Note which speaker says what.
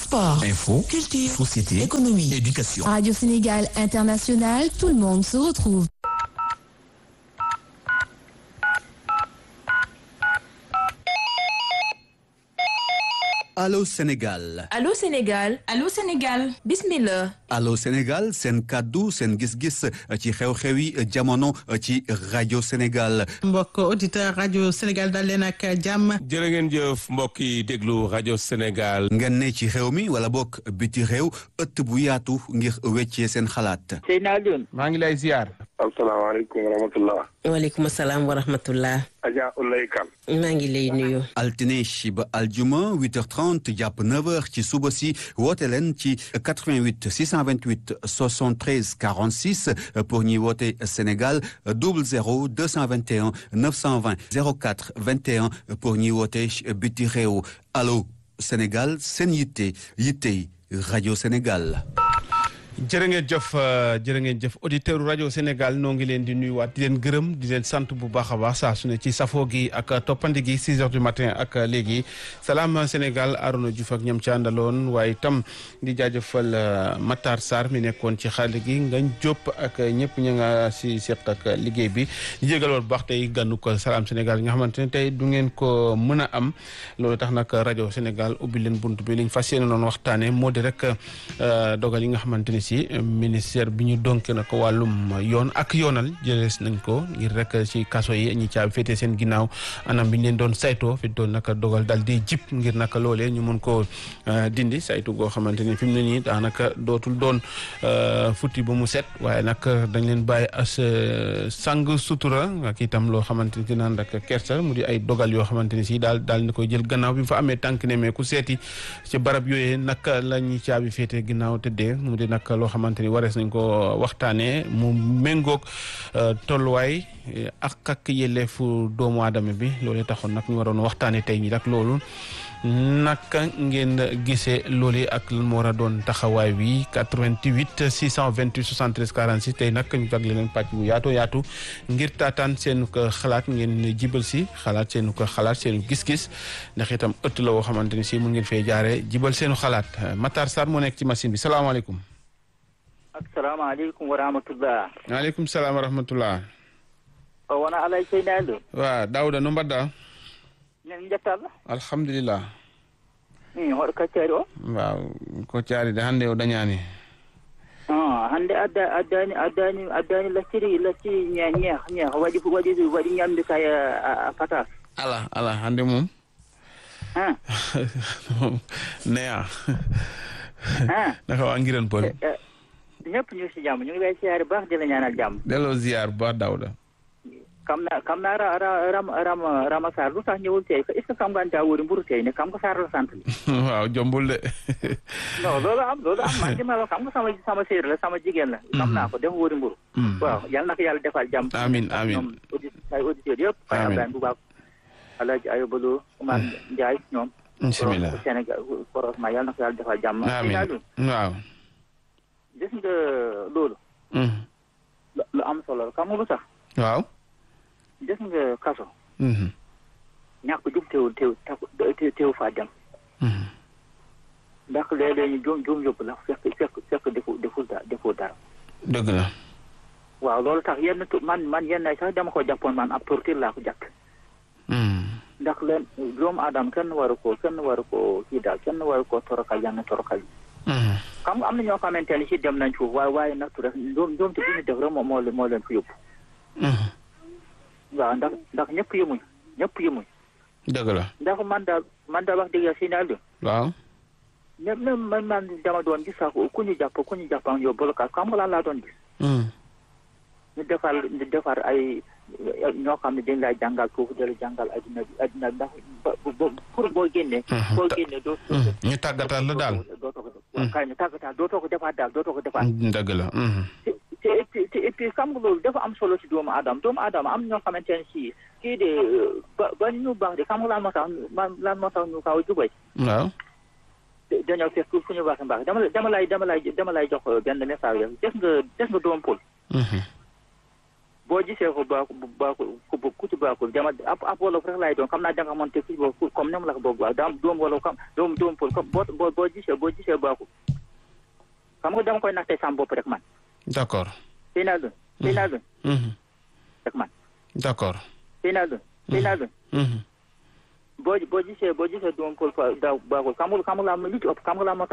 Speaker 1: Sport,
Speaker 2: Info,
Speaker 1: culture,
Speaker 2: société,
Speaker 1: économie,
Speaker 2: éducation.
Speaker 3: Radio Sénégal International, tout le monde se retrouve.
Speaker 4: Allô Sénégal
Speaker 5: Allô Sénégal
Speaker 6: Allô Sénégal
Speaker 5: bismillah
Speaker 4: Allô Sénégal seen kàddu seen gis-gis ci xew-xewi jamono ci rajo Sénégal
Speaker 7: mbokk auditeur rajo Sénégal dal leen ak jàmm
Speaker 8: jërë ngeen jëf mbokk yi déglu rajo Sénégal.
Speaker 4: ngeen ne ci réew mi wala bokk biti réew ëtt bu yaatu ngir weccee seen xalaat
Speaker 9: Seyna Alioune
Speaker 8: maa ngi lay ziar.
Speaker 10: asalaamaaleykum wa rahmatullah
Speaker 11: waaleykum salaam wa rahmatullah
Speaker 10: Adja Ulay Kan
Speaker 11: maa ngi lay nuyu
Speaker 4: altine ba aljuma 8h30 jàpp 9h ci suba si woote leen ci 88 628 73 46 pour ñuy woote Sénégal 00 221 920 04 21 pour ñuy woote biti réew allo Sénégal seen yitte yitte rajo Sénégal.
Speaker 8: jërë ngeen jëf jërë ngeen jëf auditeur rajo Sénégal noo ngi leen di nuyuwaat di leen gërëm di leen sant bu baax a baax saa su ne ci safoo gi ak toppandi gi 6 heures du matin ak léegi salaam Sénégal Arouna Diouf ak ñam ci àndaloon waaye itam di jaajëfal Matar Sarr mi nekkoon ci xale gi ngañ Diop ak ñëpp ña nga si seq ak liggéey bi di jégal bu baax tey gànnu ko salaam Sénégal nga xamante ne tey du ngeen ko mën a am loolu tax nag rajo Sénégal ubbi leen bunt bi liñ fas yéene noonu waxtaane moo di rek dogal yi nga xamante ni si ministère bi ñu donk na ko wàllum yoon ak yoonal jëlees nañ ko ngir rek ci kaso yi ñi caabi féete seen ginnaaw anam bi ñu leen doon saytoo fi doon naka dogal dal di jip ngir naka loolee ñu mën koo dindi saytu goo xamante ni fi mu ne nii daanaka dootul doon futti ba mu set waaye nag dañ leen bàyyi as sang sutura ak itam loo xamante ni naan rek kersa mu di ay dogal yoo xamante ni si daal daal ni koy jël gannaaw bi fa amee tànk ne mais ku seeti ci barab yooyee naka la ñuy caabi féete ginnaaw tëddee mu di nag loo xamante ni warees nañ ko waxtaanee mu méngoog tolluwaay ak ak yelleefu doomu aadama bi loolu taxoon nag ñu waroon waxtaanee tey ñi nag loolu naka ngeen gisee loolu ak lan moo war a doon taxawaay wi 88 628 73 46 tey nag ñu jagle leen pàcc bu yaatu yaatu ngir taataan seen ko xalaat ngeen jibal si xalaat seen ko xalaat seen gis-gis ndax itam ëtt la woo xamante ni si mun ngeen fee jaaree jibal seenu xalaat Matar Sarr moo nekk ci machine bi salaamaaleykum.
Speaker 9: asalaamaaleykum wa rahmatullah
Speaker 8: waaleykum salaam wa rahmatullah
Speaker 9: o wona alay Seyna Alioune
Speaker 8: wa Daouda no mbaɗɗa
Speaker 9: nen jettalla
Speaker 8: alhamdulillah
Speaker 9: i hoɗo kaccari o
Speaker 8: waaw ko caari de hannde o dañaani
Speaker 9: hannde adda addani addani addani lacciri lacciri ñeex ñeex ñeex waɗi waɗi waɗi ñamde kay a patas
Speaker 8: ala ala hannde moom neya naka waa ngiran pol
Speaker 9: ñëpp ñu ngi si jàmm ñu ngi lay siyaare baax di la ñaanal jàmm
Speaker 8: delloo ziar bu baax Daouda
Speaker 9: kam na kam naa ra ram ram Rama Sarr lu tax ñëwul tey est ce que xam nga daa wóori mburu tey ne kam nga Sarr la sant li
Speaker 8: waaw jombul de
Speaker 9: non loolu am loolu am man dima la xam nga sama sama séer la sama jigéen la xam naa ko dafa wóori mburu waaw yal na ko yàlla defal jàmm
Speaker 8: amin amin
Speaker 9: ñoom audi ay auditeurs yëpp fay Ablaye bu baax Alaaji Ayobalo Oumar Ndiaye ñoom
Speaker 8: bismillah
Speaker 9: Sénégal korosement yal na ko yàlla defal jàmm
Speaker 8: amin waaw
Speaker 9: gis nga loolu lu am solo xam nga lu tax
Speaker 8: waaw
Speaker 9: gis nga kaso ñàkk jub teewul teew teew faa dem ndax léeg-léeg ñu juum juum yóbbu la fekk fekk fekk defu deful dara deful dara
Speaker 8: dëgg la
Speaker 9: waaw loolu tax yenn tu man man yenn sax dama ko jàppoon man ab torture laa ko jàpp ndax leen doomu aadama kenn waru ko kenn waru ko kii daal kenn waru ko torokal yenn torokal yi xam nga am na ñoo xamante ne si dem nañ foofu waaye waaye nattu rek doom doom te bi ñu def rek moo moo moo leen fi yóbbu waaw ndax ndax ñëpp yemuñ ñëpp yemuñ
Speaker 8: dëgg la
Speaker 9: ndax man daal man daal wax dëgg yàlla si naal
Speaker 8: waaw
Speaker 9: même même man man dama doon gis sax ku ñu jàpp ku ñu jàpp ak yow blocage xam nga lan laa doon gis ñu defar ñu defar ay ñoo xam ne dañ lay jàngal foofu dala jàngal adduna bi adduna ndax pour boo génnee boo génnee doo
Speaker 8: ñu tàggatal la daal
Speaker 9: dootoo ko def kay ñu tàggatal dootoo ko defaat daal dootoo ko defaat
Speaker 8: dëgg la
Speaker 9: te et puis te et puis xam nga loolu dafa am solo ci doomu aadama doomu aadama am ñoo xamante ne si kii de ba ba ñu baax de xam nga lan moo tax lan moo tax ñu kaw jubay
Speaker 8: waaw
Speaker 9: dañoo fekk fu ñu baax mbaax dama dama lay dama lay dama lay jox benn message rek des nga des nga doom pol boo gisee ko baaxul baaxul ku ku ci baaxul jama ab ab wolof rek laay doon xam naa danga xamante ci boobu comme ni mu la ko boobu daam doom wala comme doom doom pël comme boo boo boo gisee boo gisee baaxul xam nga dama koy naxtee sam bopp rek man
Speaker 8: d'accord
Speaker 9: sëy naa dun sëy naa dun
Speaker 8: Mhm.
Speaker 9: rek man
Speaker 8: d'accord
Speaker 9: sëy naa dun sëy naa dun
Speaker 8: Mhm.
Speaker 9: boo boo gisee boo gisee doom pël fa daaw baaxul xam nga xam nga laa li ci ëpp xam nga laa moo tax